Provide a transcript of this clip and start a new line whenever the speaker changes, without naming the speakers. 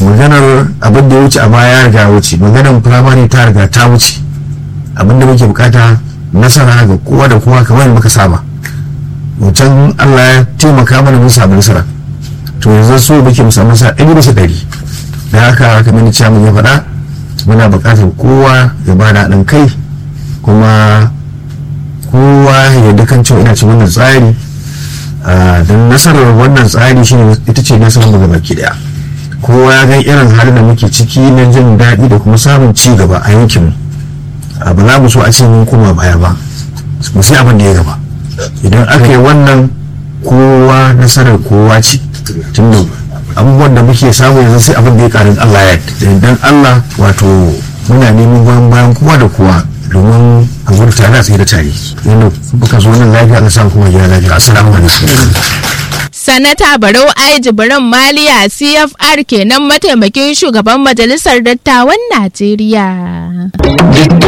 maganar abin da ya wuce a baya ya riga wuce maganar firamare ta riga ta wuce abin da muke bukata nasara ga kowa da kowa kamar muka saba mutum allah ya taimaka mana mun samu nasara to yanzu so muke mu samu nasara ɗari bisa ɗari da haka kamar ciyaman ya faɗa muna bukatar kowa ya bada haɗin kai kuma kowa ya yarda kan cewa ina cin wannan tsari don nasarar wannan tsari shi ita ce nasarar mu gaba daya kowa ya ga irin halin da muke ciki na jin daɗi da kuma samun ci gaba a yankinmu ba za mu so a ce mun koma baya ba mu sai abin da ya gaba idan aka yi wannan kowa nasarar kowa ce tunda abubuwan da muke samu yanzu sai abin da ya karin Allah ya dan Allah wato muna neman goyon bayan kowa da kowa domin a gudu tare a tsaye da tare yadda muka zo nan lafiya Allah samu kuma gida lafiya assalamu alaikum
Sanata Barau Ai Jibrin Maliya CFR kenan mataimakin shugaban majalisar dattawan Najeriya.